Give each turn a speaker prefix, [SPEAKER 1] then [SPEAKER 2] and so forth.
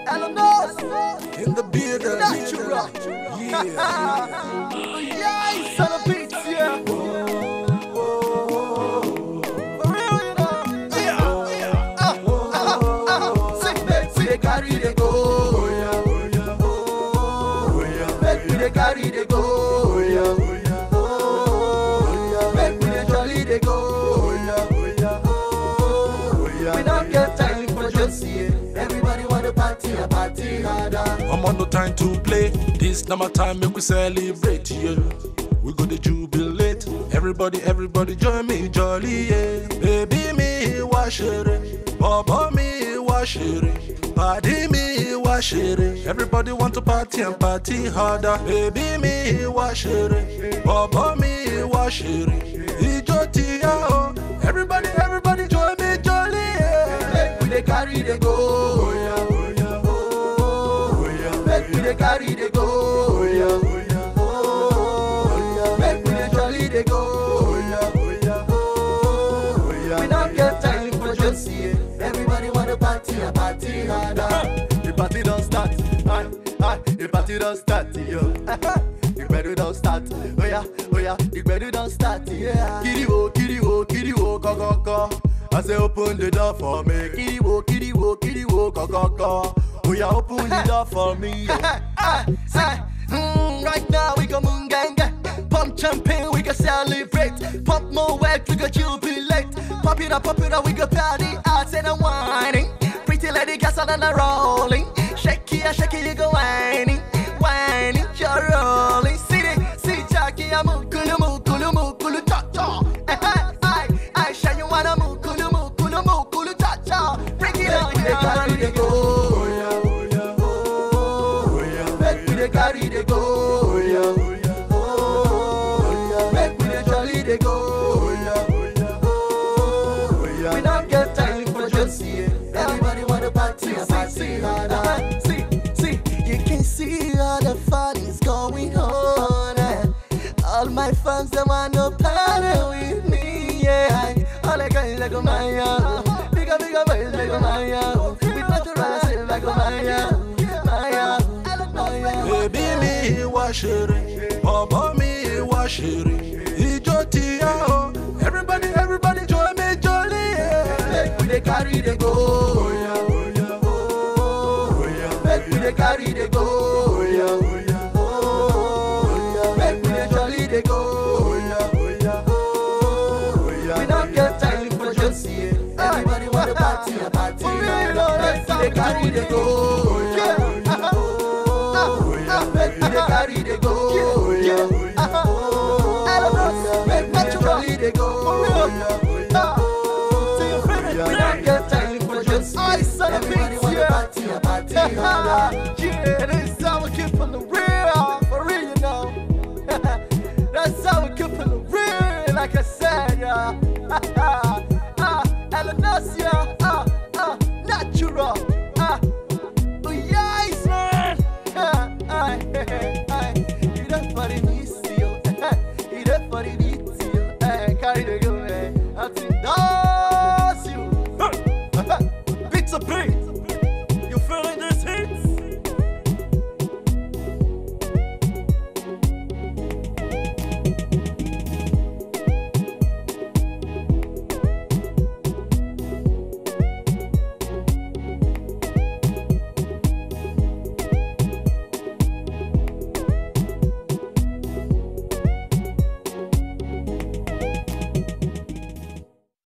[SPEAKER 1] Eleanor,
[SPEAKER 2] In the beard,
[SPEAKER 1] Natural.
[SPEAKER 2] yeah.
[SPEAKER 1] yeah, son of beats, yeah. For real, you know. Yeah, yeah. Uh, uh, uh, uh. Sing, make we dey carry dey go. Make we dey carry dey go. Make we dey jolly dey go. We don't get time for just yeah. Everybody wanna party, a party harder.
[SPEAKER 2] I'm on no time to play. This now my time, make we celebrate, yeah. We go to jubilate. Everybody, everybody join me, jolly, yeah. Baby me, wash it. Baba me, wash it. Party me, wash it. Everybody want to party and party harder. Baby me, wash it. Baba me, wash it. Ijo tia, oh. Everybody, everybody join me, jolly, yeah.
[SPEAKER 1] Make we dey carry dey go. Make we dey carry dey go. Make we dey jolly dey go. We don't get time for just yeah. Everybody wanna party, a party harder.
[SPEAKER 3] The party don't start. Aye, aye, the party don't start, yo. The better don't start. Oh yeah, oh yeah, the better don't start, yeah. Kiri wo, kiri wo, kiri wo, ko ko ko. I say open the door for me. Kiri wo, kiri wo, kiri wo, ko ko ko. Oh yeah, open the door for me. yeah.
[SPEAKER 1] Ah, say, mm, right now we go moon gang gang. Pump champagne, we go celebrate. Pump more wax, we go jubilate. Pop it up, pop it up, we go party out and a whining. Pretty lady gas on and a rolling. Shake it, shake it, you go whining. Whining, you're rolling. See it, see Jackie, I'm mukulu, mukulu, mukulu, cha cha. Eh, eh, I, I, shine you wanna mukulu, mukulu, mukulu, cha cha. Break it on, yeah. Carry the go. Make we dey carry dey go. Make we dey jolly dey go. We don't get time for just yeah. Everybody wanna party, a party harder. See, see, you can see all the fun is going on. And all my fans they wanna party with me, yeah. All the guys like Maya, bigger bigger boys like Maya. We natural still like Maya, Maya, Maya.
[SPEAKER 2] Baby mi wá ṣeré, bọ̀bọ̀ mi wá ṣeré, ijó ti yá o. Everybody, everybody join me jolly. Yeah.
[SPEAKER 1] Make we dey carry dey go. Make we dey carry dey go. Make we dey jolly dey go. We don't get time for just yeah. Everybody wanna party, a party. Make we dey carry dey go. Make we dey carry dey go. Make we dey jolly dey go. We don't get time for just
[SPEAKER 4] I said a
[SPEAKER 1] Everybody
[SPEAKER 4] beat,
[SPEAKER 1] wanna
[SPEAKER 4] yeah.
[SPEAKER 1] party, a party harder.
[SPEAKER 4] yeah, this how we keep on the real, for real, you know. That's how we keep on the real, like I said, yeah. ah, Eleanor's, yeah, ah, ah, natural, ah, oh, yes, man. Ah, ah, you don't for the miss you, you don't for the beat you, eh, carry the go, eh, until that's you. Beats a beat.